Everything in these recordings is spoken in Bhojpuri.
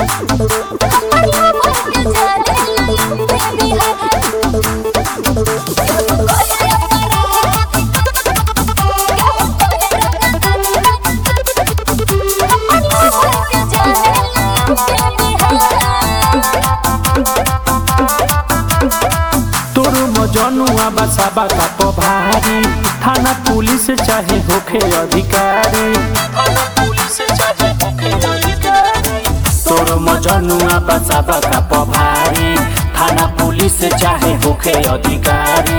तोर मजनुआ बसाबा का पभारी थाना पुलिस चाहे होखे अधिकारी तोर मजनुआ बसाबा का पभारी थाना पुलिस चाहे होखे अधिकारी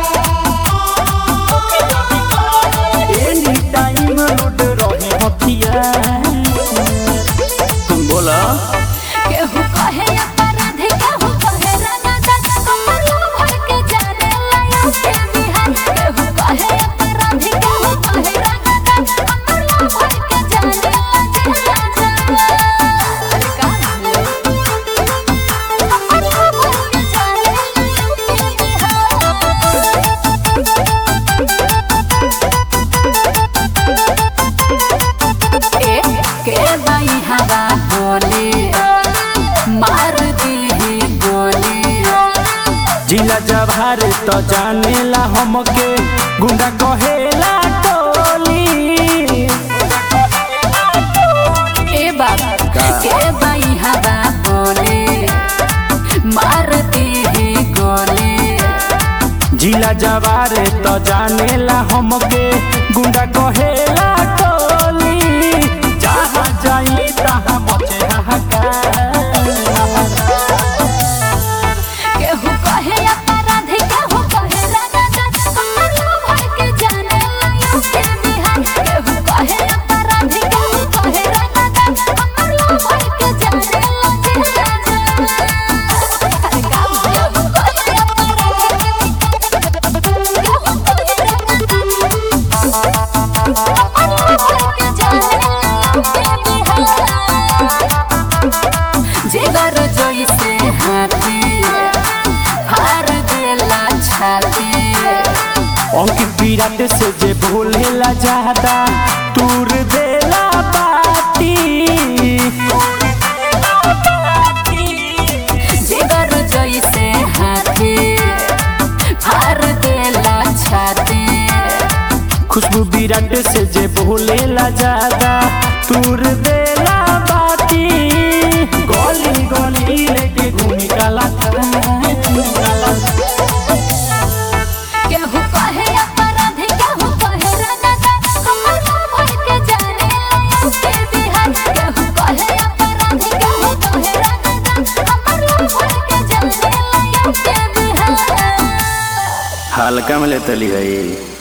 एनी टाइम लूट रहे हथियार तुम बोला केहू कहे अपराधी केहू कहे रंगदार कमरिया भर के जाने लाया के बिहार केहू कहे अपराधी केहू कहे रंगदार कमरिया भर के जाने लाया अरे का कमरिया भर के जाने ए के बाई हवा बोले मार दी गोली जिला जवार तो जानेला हमके गुंडा कहेला टोली ए बाबा के बाई हवा बोले मार दी गोली जिला जवार तो जानेला हमके गुंडा कहेला टोली जहाँ जाई तहाँ मचे हाहाकार केहू कहे अपराधी केहू कहे रंगदार कमरिया भर के जाने लाया के बिहार केहू कहे अपराधी केहू कहे रंगदार कमरिया भर के जाने लाया अरे का केहू कहे अपराधी केहू कहे जिगर जैसे हाथी हार देला छाती अंकित विराट से जे भूलेला ज्यादा तूर देला बाती जिगर जैसे हाथी हार देला छाती खुशबू विराट से जे भूलेला ज्यादा तूर देला बाती गली गली लेके घूमी काला केहू कहे अपराधी केहू कहे रंगदार कमरिया भर के जाने लाया के बिहार केहू कहे अपराधी केहू कहे रंगदार कमरिया भर के जाने लाया के बिहार हल्का में लेतली है